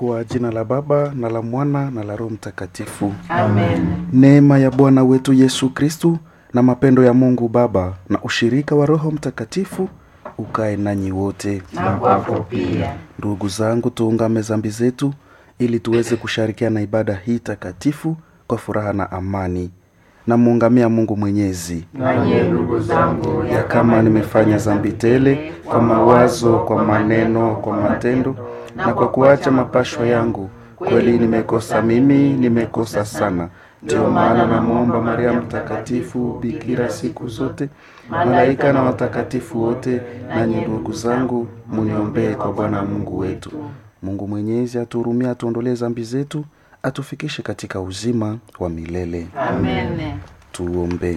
Kwa jina la Baba na la Mwana na la Roho Mtakatifu. Amen. Neema ya Bwana wetu Yesu Kristu na mapendo ya Mungu Baba na ushirika wa Roho Mtakatifu ukae nanyi wote. Na kwako pia. Ndugu zangu, tuungame zambi zetu ili tuweze kushirikiana ibada hii takatifu kwa furaha na amani. Namuungamia Mungu Mwenyezi Nanye ndugu zangu, ya kama nimefanya zambi tele kwa mawazo, kwa maneno, kwa matendo na kwa kuacha mapashwa yangu, kweli nimekosa mimi, nimekosa sana. Ndiyo maana namwomba Maria Mtakatifu, bikira siku zote, malaika na watakatifu wote, nanyi ndugu zangu, muniombee kwa Bwana Mungu wetu. Mungu Mwenyezi atuhurumie, atuondolee zambi zetu, atufikishe katika uzima wa milele. Amen. Tuombe.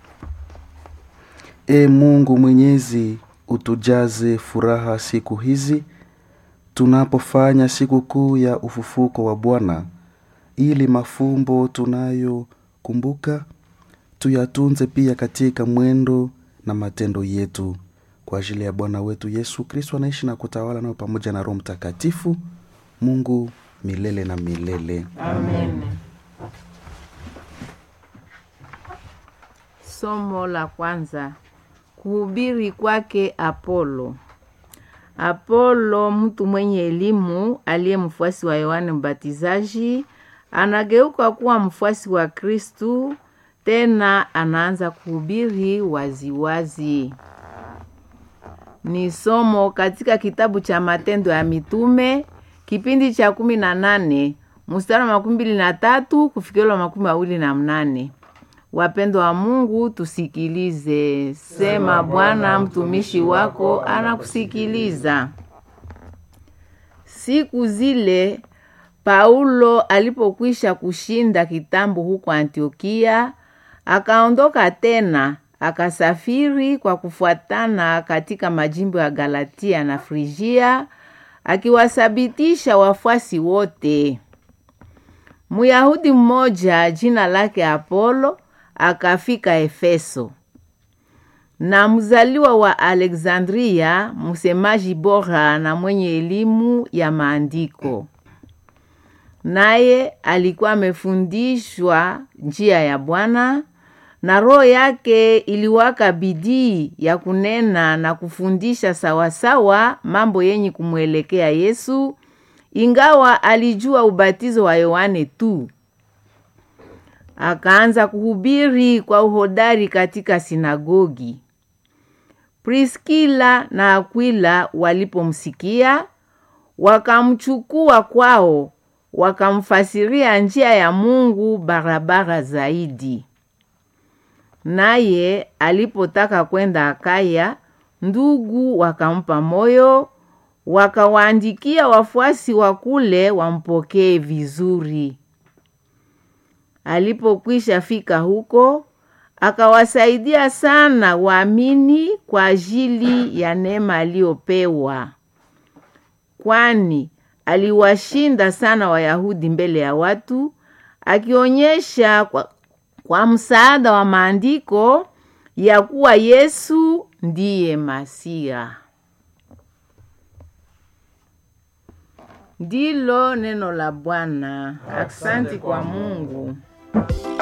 E Mungu Mwenyezi, utujaze furaha siku hizi tunapofanya siku kuu ya ufufuko wa Bwana, ili mafumbo tunayokumbuka tuyatunze pia katika mwendo na matendo yetu, kwa ajili ya Bwana wetu Yesu Kristo anaishi na kutawala nao pamoja na Roho Mtakatifu, Mungu milele na milele. Amen. Somo la kwanza. Kuhubiri kwake Apolo. Apolo, mtu mwenye elimu aliye mfuasi wa Yohane Mbatizaji, anageuka kuwa mfuasi wa Kristu, tena anaanza kuhubiri waziwazi. Ni somo katika kitabu cha Matendo ya Mitume kipindi cha kumi na nane mstari wa makumi mbili na tatu kufikiriwa makumi mawili na mnane. Wapendwa wa Mungu, tusikilize. Sema Bwana, mtumishi wako anakusikiliza. Siku zile Paulo alipokwisha kushinda kitambo huko Antiokia, akaondoka tena akasafiri kwa kufuatana katika majimbo ya Galatia na Frigia, akiwasabitisha wafuasi wote. Myahudi mmoja jina lake Apolo akafika Efeso, na mzaliwa wa Alexandria, msemaji bora na mwenye elimu ya maandiko. Naye alikuwa amefundishwa njia ya Bwana, na roho yake iliwaka bidii ya kunena na kufundisha sawasawa mambo yenye kumwelekea Yesu, ingawa alijua ubatizo wa Yohane tu. Akaanza kuhubiri kwa uhodari katika sinagogi. Priskila na Akwila walipomsikia, wakamchukua kwao, wakamfasiria njia ya Mungu barabara zaidi. Naye alipotaka kwenda Akaya, ndugu wakampa moyo, wakawaandikia wafuasi wa kule wampokee vizuri. Alipokwisha fika huko, akawasaidia sana waamini kwa ajili ya neema aliyopewa, kwani aliwashinda sana Wayahudi mbele ya watu, akionyesha kwa, kwa msaada wa maandiko ya kuwa Yesu ndiye Masia. Ndilo neno la Bwana. Asante kwa Mungu.